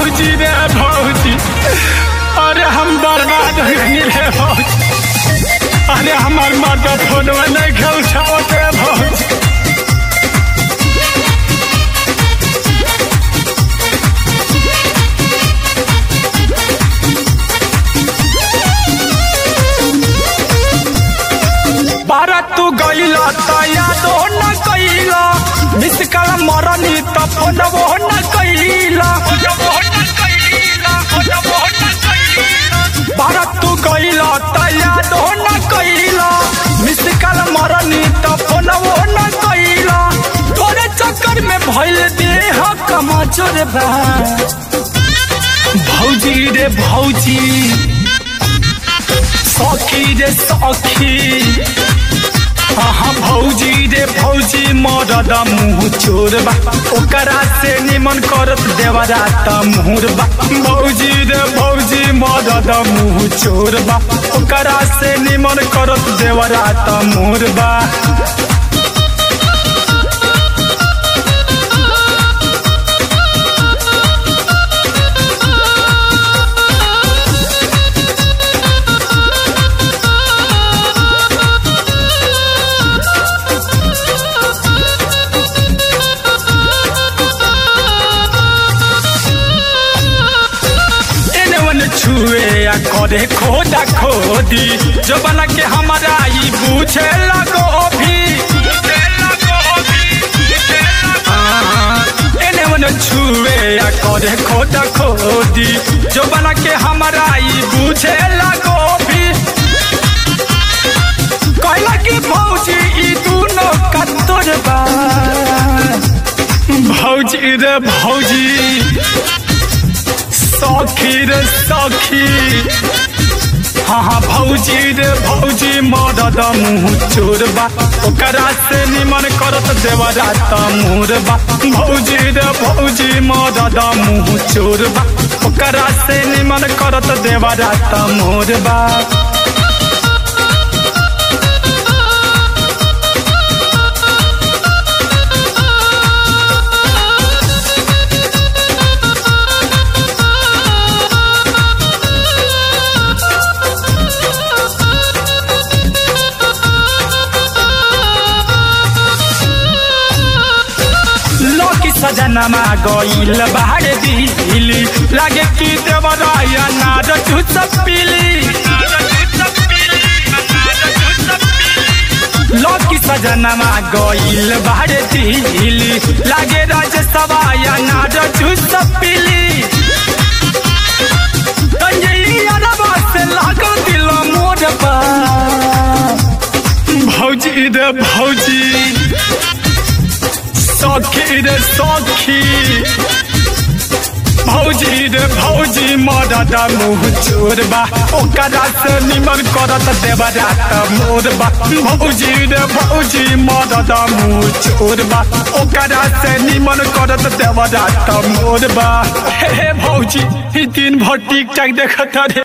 भौजी रे भौजी अरे हम बर्बाद हो गई रे भौजी अरे हमार मर्द फोनवा नहीं खेल छावत रे भौजी बारा तू गईला त यादो न कईला मिस कल मरनी त फोनवो न कईला बारा तू गईला त यादो न कईला मिस कल मरनी त फोनवो न कईला तोरे चक्कर में भइल देह कमजोर बा भौजी रे भौजी सखी रे सखी हाँ भौजी रे भौजी मरद मुँह चोर बा ओकरा से निमन करत देवरा त मुहर बा भौजी रे भौजी मरद मुँह चोर बा ओकरा से निमन करत देवरा त मुहर बा एने ओने छुए आ करे खोदा खोदी जो बना के हमारा ई पूछे लगो भी हाँ, एने ओने छुए आ करे खोदा खोदी जो बना के हमारा ई पूछे लगो भी कहला कि भौजी ई दोनों कत्तोर बा भौजी रे भौजी सखी रे सखी हाँ हाँ भौजी रे भौजी मदद मुँह चोर बा ओकरा से निमन करत देवरा त मोर बा भौजी रे भौजी मदद मुँह चोर बा ओकरा से निमन करत देवरा त मोर बा लकी सजनमा गइल बाहर दिली लागे कि देवराया नाद चुच पिली लकी सजनमा गइल बाहर दिली लागे राज सवाया नाद चुच पिली कंजलिया रबा से लागल दिल मोर बा भौजी रे भौजी सखी रे सखी भौजी रे भौजी मदद मुँह चोर बा ओकरा से निमन करत देवरा त मोर बा भौजी रे भौजी मदद मुँह चोर बा ओकरा से निमन करत देवरा त मोर बा हे हे भौजी ई दिन भर टिक टाक देखत रे